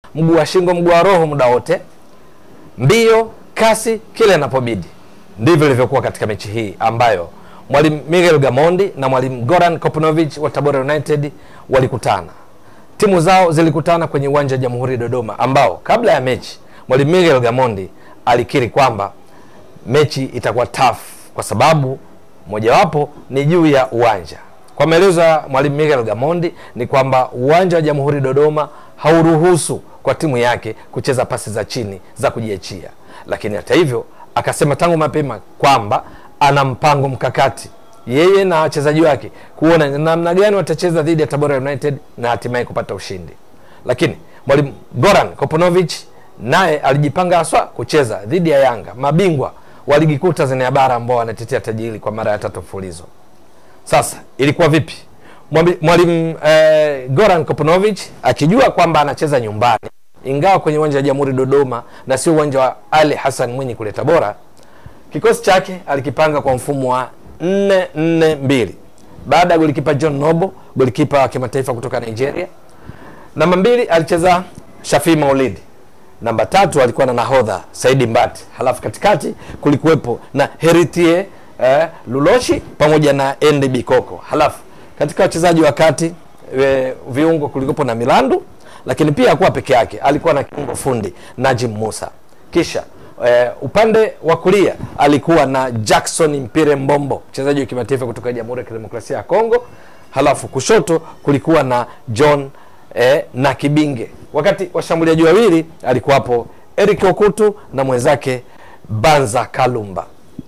mguu wa shingo, mguu wa roho muda wote, mbio, kasi, kile inapobidi. Ndivyo ilivyokuwa katika mechi hii ambayo mwalimu Miguel Gamondi na mwalimu Goran Kopnovich wa Tabora United walikutana. Timu zao zilikutana kwenye uwanja wa Jamhuri Dodoma, ambao kabla ya mechi mwalimu Miguel Gamondi alikiri kwamba mechi itakuwa tough kwa sababu mojawapo ni juu ya uwanja. Kwa maelezo ya mwalimu Miguel Gamondi ni kwamba uwanja wa Jamhuri Dodoma hauruhusu kwa timu yake kucheza pasi za chini za kujiachia, lakini hata hivyo akasema tangu mapema kwamba ana mpango mkakati yeye na wachezaji wake kuona namna gani watacheza dhidi ya Tabora United na hatimaye kupata ushindi. Lakini mwalimu Goran Koponovich naye alijipanga haswa kucheza dhidi ya Yanga, mabingwa wa ligi kuu Tanzania bara ambao wanatetea taji hili kwa mara ya tatu mfululizo. Sasa ilikuwa vipi? Mwambi- Mwalimu eh, Goran Koponovich akijua kwamba anacheza nyumbani, ingawa kwenye uwanja wa Jamhuri Dodoma na sio uwanja wa Ali Hassan Mwinyi kule Tabora, kikosi chake alikipanga kwa mfumo wa 4-4-2 baada ya golikipa John Nobo, golikipa wa kimataifa kutoka Nigeria. Namba mbili alicheza Shafii Maulidi. Namba tatu alikuwa na nahodha Saidi Mbati, halafu katikati kulikuwepo na Heritie eh, Luloshi pamoja na Endi Bikoko. Halafu katika wachezaji wa kati e, viungo kulikuwepo na Milandu, lakini pia hakuwa peke yake, alikuwa na kiungo fundi Najim Musa. Kisha eh, upande wa kulia alikuwa na Jackson Mpire Mbombo, mchezaji wa kimataifa kutoka Jamhuri ya Kidemokrasia ya Kongo. Halafu kushoto kulikuwa na John eh, na Kibinge, wakati washambuliaji wawili alikuwapo Eric Okutu na mwenzake Banza Kalumba.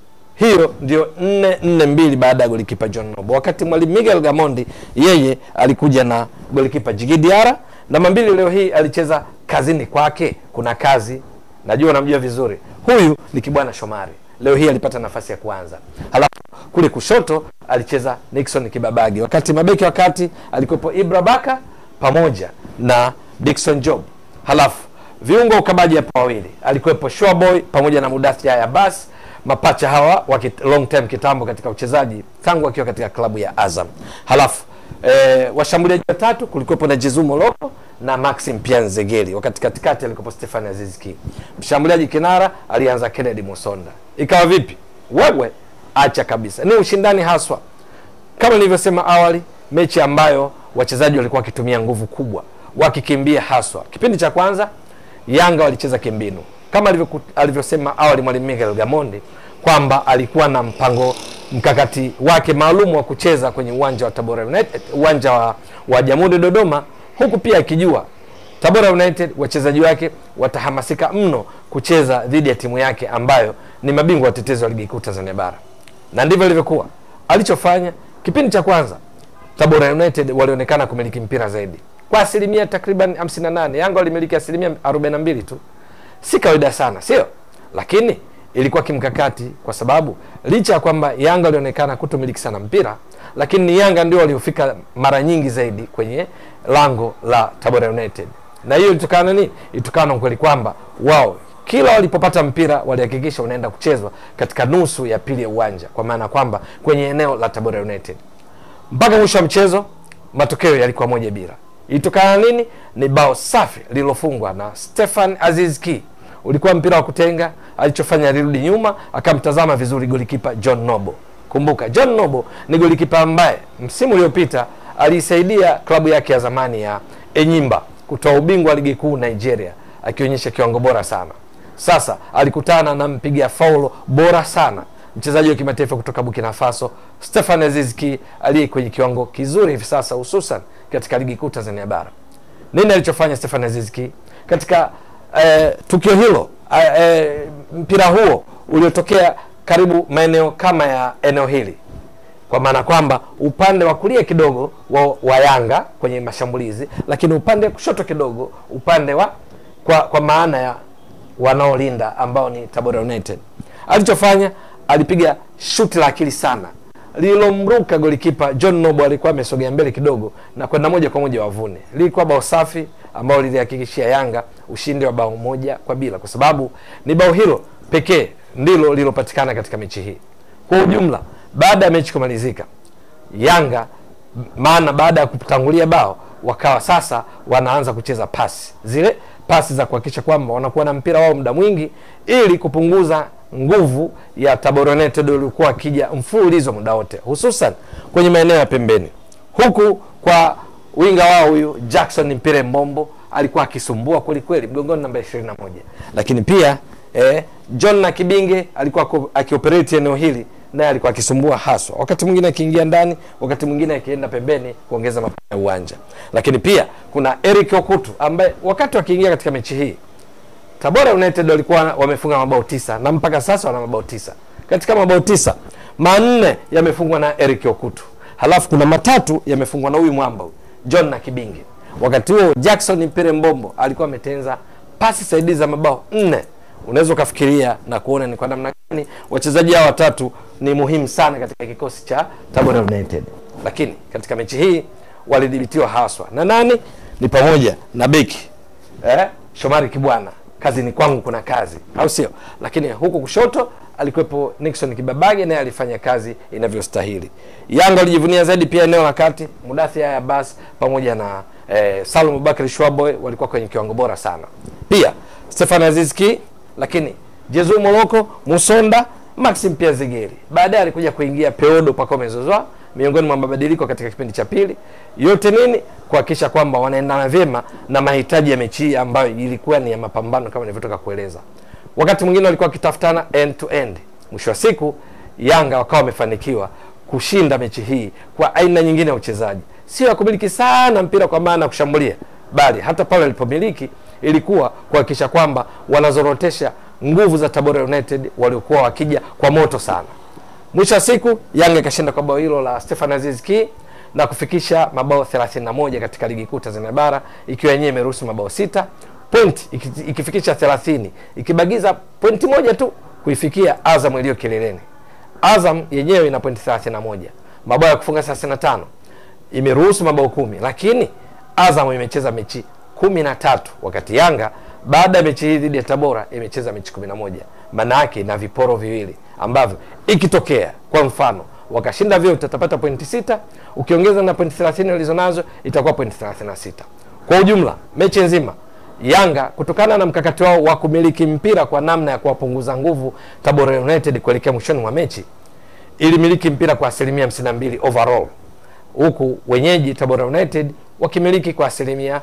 Hiyo ndio nne nne mbili baada ya golikipa John Nobo, wakati mwalimu Miguel Gamondi yeye alikuja na golikipa Jigi Diara. Namba mbili leo hii alicheza kazini kwake, kuna kazi, najua unamjua vizuri, huyu ni Kibwana Shomari. Leo hii alipata nafasi ya kuanza, halafu kule kushoto alicheza Nixon Kibabage, wakati mabeki wa kati alikuwepo Ibra Baka pamoja na Dickson Job, halafu viungo ukabaji hapo wawili alikuwepo Showboy pamoja na Mudathir ya Abbas, mapacha hawa wa kit- long time kitambo katika uchezaji tangu akiwa katika klabu ya Azam. Halafu eh, washambuliaji watatu kulikuwepo na Jezu Moloko na Maxim Pianzegeli, wakati katikati alikuwepo Stefan Azizki. Mshambuliaji kinara alianza Kennedy Musonda. Ikawa vipi? Wewe acha kabisa, ni ushindani haswa kama nilivyosema awali, mechi ambayo wachezaji walikuwa wakitumia nguvu kubwa, wakikimbia haswa. Kipindi cha kwanza Yanga walicheza kimbinu kama alivyoku- alivyosema awali mwalimu Miguel Gamondi kwamba alikuwa na mpango mkakati wake maalum wa kucheza kwenye uwanja wa Tabora United, uwanja wa, wa Jamhuri Dodoma, huku pia akijua Tabora United wachezaji wake watahamasika mno kucheza dhidi ya timu yake ambayo ni mabingwa watetezi wa ligi kuu Tanzania bara, na ndivyo ilivyokuwa. Alichofanya kipindi cha kwanza, Tabora United walionekana kumiliki mpira zaidi kwa asilimia takriban 58. Yanga walimiliki asilimia 42 tu, si kawaida sana, sio? Lakini ilikuwa kimkakati, kwa sababu licha ya kwamba Yanga walionekana kutomiliki sana mpira, lakini ni Yanga ndio waliofika mara nyingi zaidi kwenye lango la Tabora United, na hiyo ilitokana na nini? Ilitokana na ukweli kwamba wao kila walipopata mpira walihakikisha unaenda kuchezwa katika nusu ya pili ya uwanja, kwa maana kwamba kwenye eneo la Tabora United mpaka mwisho wa mchezo matokeo yalikuwa moja bila. Ilitokana na nini? Ni bao safi lililofungwa na Stefan Aziz Ki. Ulikuwa mpira wa kutenga, alichofanya alirudi nyuma akamtazama vizuri golikipa John Nobo. Kumbuka John Nobo ni golikipa ambaye msimu uliopita aliisaidia klabu yake ya zamani ya Enyimba kutoa ubingwa wa ligi kuu Nigeria, akionyesha kiwango bora sana. Sasa alikutana na mpiga faulo bora sana mchezaji wa kimataifa kutoka Burkina Faso Stefan Azizki aliye kwenye kiwango kizuri hivi sasa, hususan katika ligi kuu Tanzania bara. Nini alichofanya Stefan Azizki katika eh, tukio hilo eh, eh, mpira huo uliotokea karibu maeneo kama ya eneo hili, kwa maana kwamba upande wa kulia kidogo wa, wa Yanga kwenye mashambulizi, lakini upande wa kushoto kidogo upande wa kwa, kwa maana ya wanaolinda ambao ni Tabora United. Alichofanya alipiga shuti la akili sana lililomruka golikipa John Nobo, alikuwa amesogea mbele kidogo na kwenda moja kwa moja wavune. Lilikuwa bao safi ambao lilihakikishia Yanga ushindi wa bao moja kwa bila, kwa sababu ni bao hilo pekee ndilo lililopatikana katika mechi hii. Kwa ujumla, baada ya mechi kumalizika, Yanga maana baada ya kutangulia bao wakawa sasa wanaanza kucheza pasi zile pasi za kuhakikisha kwamba wanakuwa na mpira wao muda mwingi ili kupunguza nguvu ya Tabora United waliokuwa wakija mfululizo muda wote, hususan kwenye maeneo ya pembeni, huku kwa winga wao huyu Jackson Mpire Mbombo alikuwa akisumbua kweli kweli mgongoni namba 21, lakini pia eh, John na Kibinge alikuwa ako- akioperate eneo hili naye alikuwa akisumbua haswa, wakati mwingine akiingia ndani, wakati mwingine akienda pembeni kuongeza mapana ya uwanja. Lakini pia kuna Eric Okutu ambaye wakati wakiingia katika mechi hii Tabora United walikuwa wamefunga mabao tisa na mpaka sasa wana mabao tisa. Katika mabao tisa manne yamefungwa na Eric Okutu, halafu kuna matatu yamefungwa na huyu mwamba huyu John na Kibinge. Wakati huo Jackson Mpire Mbombo alikuwa ametenza pasi saidizi za mabao nne. Unaweza ukafikiria na kuona ni kwa namna gani wachezaji hao watatu ni muhimu sana katika kikosi cha Tabora United, lakini katika mechi hii walidhibitiwa haswa na nani? Ni pamoja na beki eh, Shomari Kibwana, kazi ni kwangu, kuna kazi, au sio? Lakini huku kushoto alikuwepo Nixon Kibabage, naye alifanya kazi inavyostahili. Yanga walijivunia zaidi pia eneo la kati, Mudathia ya Abbas pamoja na eh, Salum Bakari Shwaboy walikuwa kwenye kiwango bora sana, pia Stefan Azizki, lakini Jezu Moloko, Musonda, Maxim pia Zigeri. Baadaye alikuja kuingia Peodo Pacome Zouzoua miongoni mwa mabadiliko katika kipindi cha pili. Yote nini? Kuhakikisha kwamba wanaendana vyema na mahitaji ya mechi hii ambayo ilikuwa ni ya mapambano kama nilivyotoka kueleza. Wakati mwingine walikuwa wakitafutana end to end. Mwisho wa siku Yanga wakawa wamefanikiwa kushinda mechi hii kwa aina nyingine ya uchezaji, sio ya kumiliki sana mpira kwa maana ya kushambulia, bali hata pale walipomiliki ilikuwa kuhakikisha kwamba wanazorotesha nguvu za Tabora United waliokuwa wakija kwa moto sana. Mwisho wa siku Yanga ikashinda kwa bao hilo la Stefan Aziz Ki na kufikisha mabao 31 katika ligi kuu Tanzania bara ikiwa yenyewe imeruhusu mabao sita point iki- ikifikisha 30 ikibagiza pointi moja tu kuifikia Azam iliyo kileleni. Azam yenyewe ina pointi 31 mabao ya kufunga 35 imeruhusu mabao kumi lakini Azam imecheza mechi kumi na tatu wakati Yanga baada ya mechi hii dhidi ya Tabora imecheza mechi kumi na moja maana yake ina viporo viwili ambavyo ikitokea kwa mfano wakashinda vyote watapata pointi sita ukiongeza na pointi 30 walizonazo itakuwa pointi 36 kwa ujumla mechi nzima Yanga kutokana na mkakati wao wa kumiliki mpira kwa namna ya kuwapunguza nguvu Tabora United kuelekea mwishoni mwa mechi ilimiliki mpira kwa asilimia 52 overall huku wenyeji Tabora United wakimiliki kwa asilimia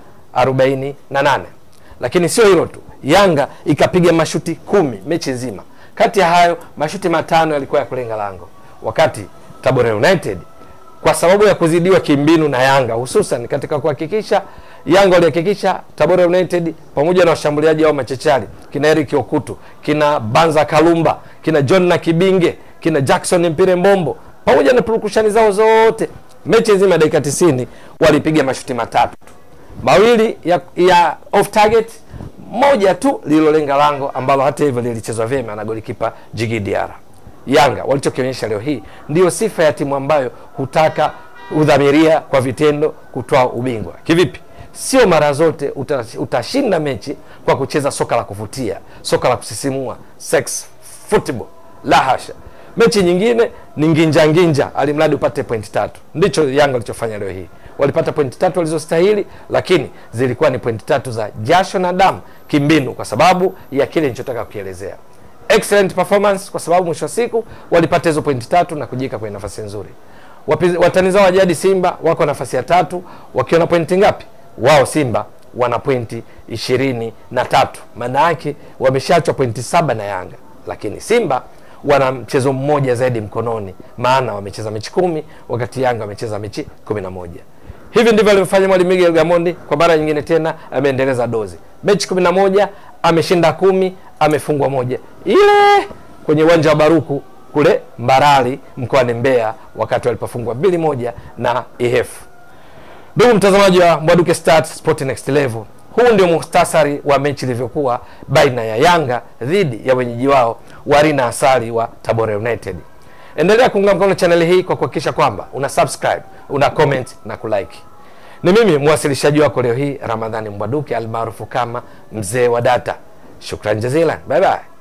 48. Lakini sio hilo tu, Yanga ikapiga mashuti kumi mechi nzima. Kati ya hayo mashuti matano yalikuwa ya kulenga lango, wakati Tabora United kwa sababu ya kuzidiwa kimbinu na Yanga, hususan katika kuhakikisha Yanga walihakikisha Tabora United pamoja na washambuliaji wao machechari kina Eric Okutu, kina Banza Kalumba, kina John na Kibinge, kina Jackson Mpire Mbombo pamoja na purukushani zao zote, mechi nzima ya dakika 90 walipiga mashuti matatu tu mawili ya, ya off target, moja tu lililolenga lango ambalo hata hivyo lilichezwa vyema na golikipa Jigi Diarra. Yanga walichokionyesha leo hii ndiyo sifa ya timu ambayo hutaka udhamiria kwa vitendo kutoa ubingwa. Kivipi? Sio mara zote uta, utashinda mechi kwa kucheza soka la kuvutia, soka la kusisimua, sex football. La hasha, mechi nyingine ni nginja nginja, alimradi upate pointi tatu. Ndicho Yanga walichofanya leo hii walipata pointi tatu walizostahili, lakini zilikuwa ni pointi tatu za jasho na damu kimbinu, kwa sababu ya kile nilichotaka kukielezea. Excellent performance, kwa sababu mwisho wa siku walipata hizo pointi tatu na kujiweka kwenye nafasi nzuri. Wapi- Watani zao wa jadi Simba wako nafasi ya tatu wakiwa na pointi ngapi? Wao Simba wana pointi ishirini na tatu, maana yake wameshaachwa pointi saba na Yanga, lakini Simba wana mchezo mmoja zaidi mkononi, maana wamecheza mechi kumi wakati Yanga wamecheza mechi kumi na moja. Hivi ndivyo alivyofanya mwalimu Miguel Gamondi. Kwa mara nyingine tena ameendeleza dozi, mechi kumi na moja ameshinda kumi, amefungwa moja, ile kwenye uwanja wa Baruku kule Mbarali mkoani Mbeya, wakati walipofungwa mbili moja na IHF. Ndugu mtazamaji wa Mbwaduke Stats Sport Next Level, huu ndio muhtasari wa mechi ilivyokuwa baina ya Yanga dhidi ya wenyeji wao Warina Asali wa Tabora United. Endelea kuunga mkono chaneli hii kwa kuhakikisha kwamba una subscribe, una comment na kulike. Ni mimi mwasilishaji wako leo hii Ramadhani Mbwaduke almaarufu kama mzee wa data. Shukran jazilan, bye bye.